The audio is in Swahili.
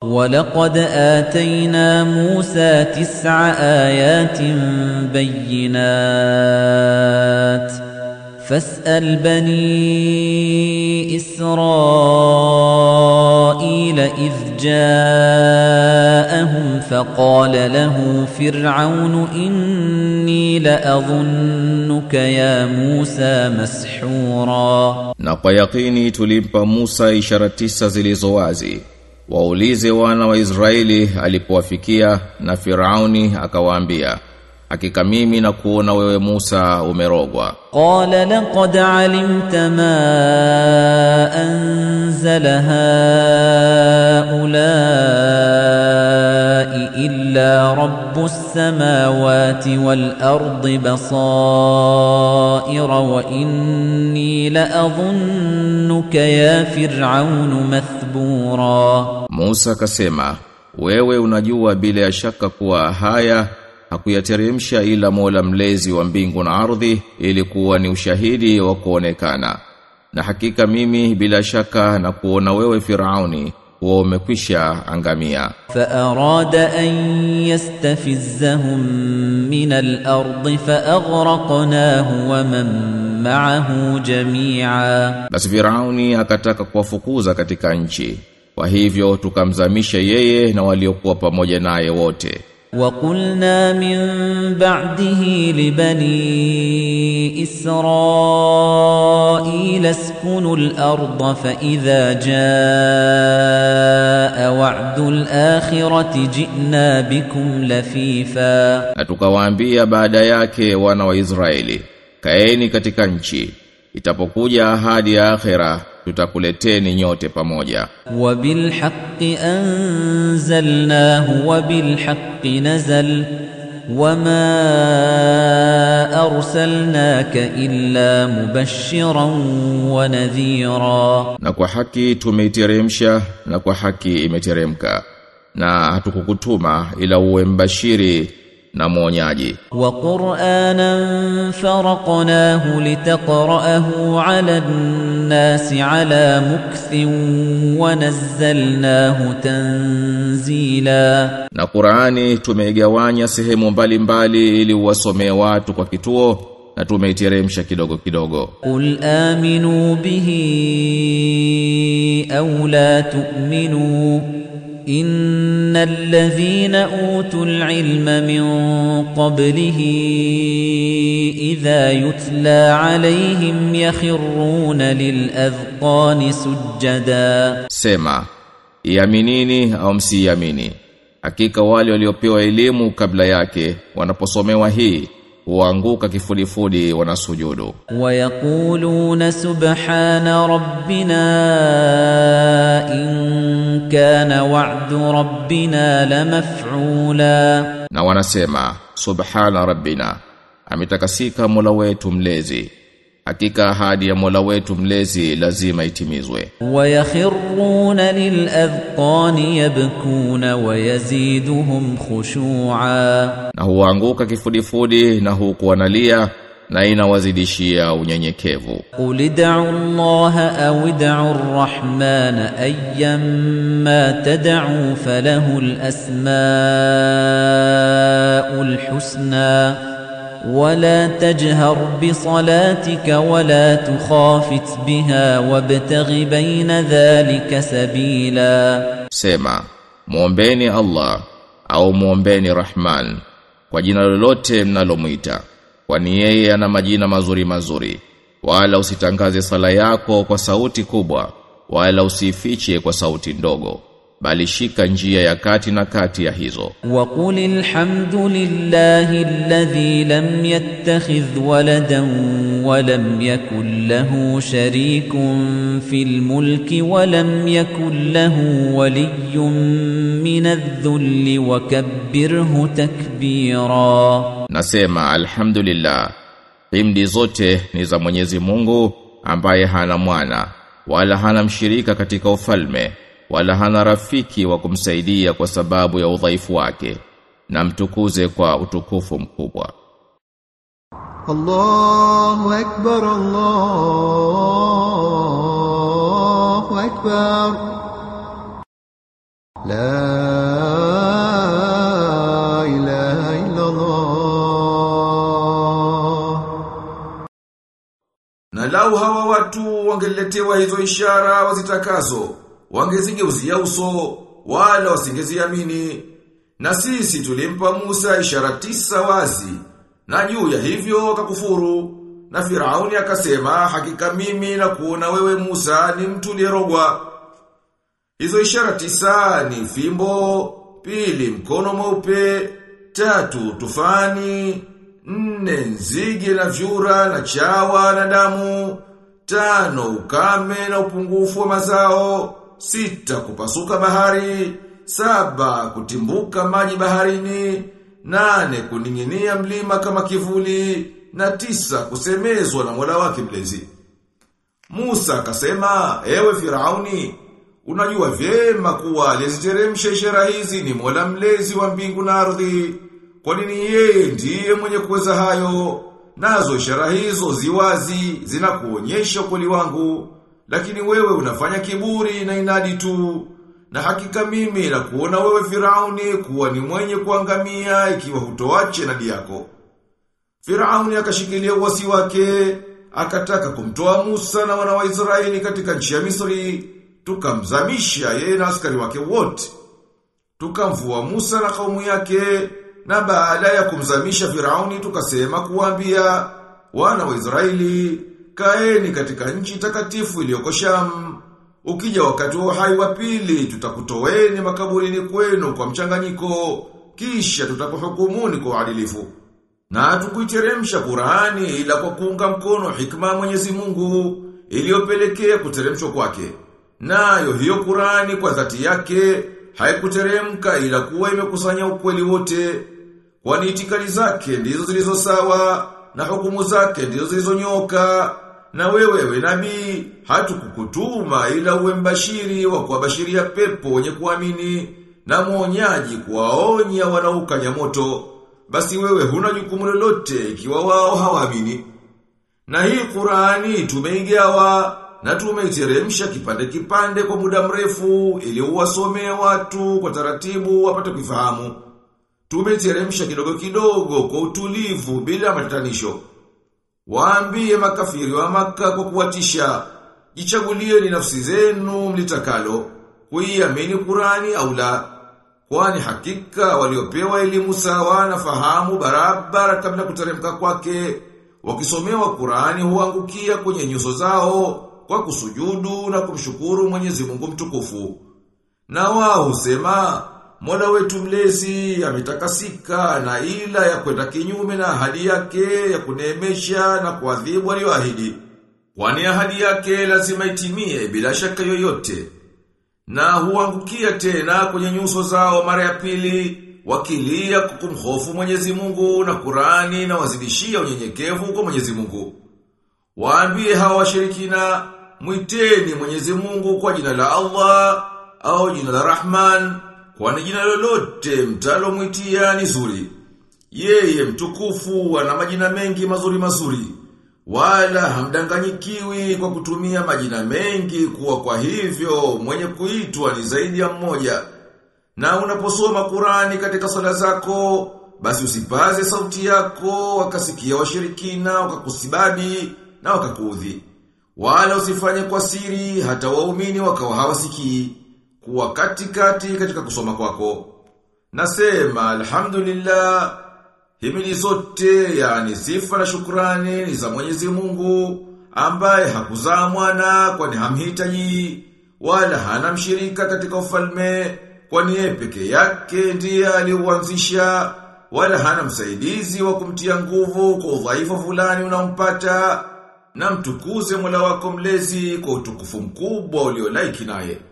ولقد آتينا موسى تسع آيات بينات فاسأل بني إسرائيل إذ جاءهم فقال له فرعون إني لأظنك يا موسى مسحورا Na kwa yakini tulimpa Musa ishara tisa zilizo wazi. Waulize wana wa Israeli alipowafikia na Firauni akawaambia, hakika mimi na kuona wewe Musa umerogwa. قال لقد علمت ما أنزل هؤلاء إلا رب السماوات والأرض بصائر وإني لأظنك يا فرعون مثبورا Musa akasema, wewe unajua bila ya shaka kuwa haya hakuyateremsha ila Mola mlezi wa mbingu na ardhi ili kuwa ni ushahidi wa kuonekana. Na hakika mimi bila shaka na kuona wewe Firauni huwa umekwisha angamia. فأراد أن يستفزهم من الأرض فأغرقناه ومن معه جميعا Basi Firauni akataka kuwafukuza katika nchi. Kwa hivyo tukamzamisha yeye na waliokuwa pamoja naye wote. وقلنا من بعده لبني إسرائيل اسكنوا الأرض فإذا جاء وعد الآخرة جئنا بكم لفيفا Na tukawaambia baada yake wana wa Israeli, kaeni katika nchi. Itapokuja ahadi ya akhera, tutakuleteni nyote pamoja. وبالحق أنزلناه وبالحق نزل وما أرسلناك إلا مبشرا ونذيرا Na kwa haki tumeiteremsha na kwa haki imeteremka. Na hatukukutuma ila uwe mbashiri na mwonyaji. وقرآنا فرقناه لتقرأه على الناس على مكث ونزلناه تنزيلا Na Qur'ani tumeigawanya sehemu mbalimbali ili uwasomee watu kwa kituo na tumeiteremsha kidogo kidogo. قل آمنوا به أو لا تؤمنوا إن الذين أوتوا العلم من قبله إذا يتلى عليهم يخرون للأذقان سجدا Sema, iaminini au msiamini. Hakika wale waliopewa elimu kabla yake wanaposomewa hii huanguka kifudifudi wanasujudu. ويقولون سبحان ربنا إن كان وعد ربنا لمفعولا Na wanasema, Subhana Rabbina, ametakasika Mola wetu mlezi. Hakika ahadi ya Mola wetu mlezi lazima itimizwe. ويخرون للأذقان يبكون ويزيدهم خشوعا Na huanguka kifudifudi na huku wanalia na inawazidishia unyenyekevu. قل ادعوا الله أو ادعوا الرحمن أيما تدعوا فله الأسماء الحسنى ولا تجهر بصلاتك ولا تخافت بها وابتغ بين ذلك سبيلا Sema, muombeni Allah au muombeni Rahman kwa jina lolote mnalomwita, kwani yeye ana majina mazuri mazuri. Wala usitangaze sala yako kwa sauti kubwa, wala usifiche kwa sauti ndogo, bali shika njia ya kati na kati ya hizo. وقل الحمد لله الذي لم يتخذ ولدا ولم يكن له شريك في الملك ولم يكن له ولي من الذل وكبره تكبيرا Nasema alhamdulillah, himdi zote ni za Mwenyezi Mungu ambaye hana mwana, wala hana mshirika katika ufalme, wala hana rafiki wa kumsaidia kwa sababu ya udhaifu wake, na mtukuze kwa utukufu mkubwa. الله أكبر الله أكبر لا إله إلا الله Na lau hawa watu wangeletewa hizo ishara wazitakazo, wangezigeuzia uso, wala wasingeziamini. Na sisi tulimpa Musa ishara tisa wazi, na juu ya hivyo wakakufuru. Na Firauni akasema, hakika mimi na kuona wewe Musa ni mtu lierogwa. Hizo ishara tisa ni fimbo, pili mkono mweupe, tatu tufani, nne nzige na vyura na chawa na damu, tano ukame na upungufu wa mazao, sita kupasuka bahari, saba kutimbuka maji baharini, nane kuning'inia mlima kama kivuli, na tisa kusemezwa na Mola wake mlezi. Musa akasema, ewe Firauni, unajua vyema kuwa aliziteremsha ishara hizi ni Mola mlezi wa mbingu na ardhi. Kwa nini yeye ndiye mwenye kuweza hayo? Nazo ishara hizo ziwazi zinakuonyesha ukweli wangu, lakini wewe unafanya kiburi na inadi tu. Na hakika mimi na kuona wewe Firauni kuwa ni mwenye kuangamia ikiwa hutoache nadi yako. Firauni akashikilia uwasi wake, akataka kumtoa Musa na wana wa Israeli katika nchi ya Misri, tukamzamisha yeye na askari wake wote. Tukamvua Musa na kaumu yake, na baada ya kumzamisha Firauni tukasema kuambia wana wa Israeli, kaeni katika nchi takatifu iliyoko Sham. Ukija wakati wa uhai wa pili, tutakutoweni makaburini kwenu kwa mchanganyiko, kisha tutakuhukumuni kwa uadilifu. Na tukuiteremsha Qur'ani ila kwa kuunga mkono hikma ya Mwenyezi Mungu iliyopelekea kuteremshwa kwake. Nayo hiyo Qur'ani kwa dhati yake haikuteremka ila kuwa imekusanya ukweli wote. Kwani itikadi zake ndizo zilizo sawa na hukumu zake ndizo zilizonyoka. Na wewe we nabii hatukukutuma ila uwe mbashiri wa kuwabashiria pepo wenye kuamini na mwonyaji kuwaonya wanaokanya moto. Basi wewe huna jukumu lolote ikiwa wao hawaamini. Na hii Qur'ani tumeigawa na tumeiteremsha kipande kipande kwa muda mrefu ili uwasomee watu kwa taratibu wapate kufahamu. Tumeiteremsha kidogo kidogo kwa utulivu bila matatanisho. Waambie makafiri wa maka kwa kuwatisha, jichagulieni nafsi zenu mlitakalo, kuiamini Qur'ani au la. Kwani hakika waliopewa elimu sawa na fahamu barabara kabla kuteremka kwake, wakisomewa Qur'ani huangukia kwenye nyuso zao kwa kusujudu na kumshukuru Mwenyezi Mungu mtukufu. Na wao husema, Mola wetu mlezi ametakasika na ila ya kwenda kinyume na ahadi yake ya kuneemesha na kuadhibu aliyoahidi. Kwani ahadi yake lazima itimie bila shaka yoyote. Na huangukia tena kwenye nyuso zao mara ya pili wakilia kukumhofu Mwenyezi Mungu na Qur'ani na wazidishia unyenyekevu kwa Mwenyezi Mungu. Waambie hawa washirikina mwiteni Mwenyezi Mungu kwa jina la Allah au jina la Rahman kwani jina lolote mtalomwitia ni zuri. Yeye mtukufu ana majina mengi mazuri mazuri. Wala hamdanganyikiwi kwa kutumia majina mengi kuwa kwa hivyo mwenye kuitwa ni zaidi ya mmoja. Na unaposoma Qurani katika sala zako, basi usipaze sauti yako wakasikia washirikina wakakusibadi na wakakuudhi. Wala usifanye kwa siri hata waumini wakawa hawasikii kuwa katikati katika kusoma kwako. Nasema alhamdulillah himili zote yani sifa na shukrani ni za Mwenyezi Mungu ambaye hakuzaa mwana kwani hamhitaji wala hana mshirika katika ufalme kwani yeye peke yake ndiye aliuanzisha wala hana msaidizi wa kumtia nguvu kwa udhaifu fulani unaompata na mtukuze Mola wako mlezi kwa utukufu mkubwa uliolaiki naye.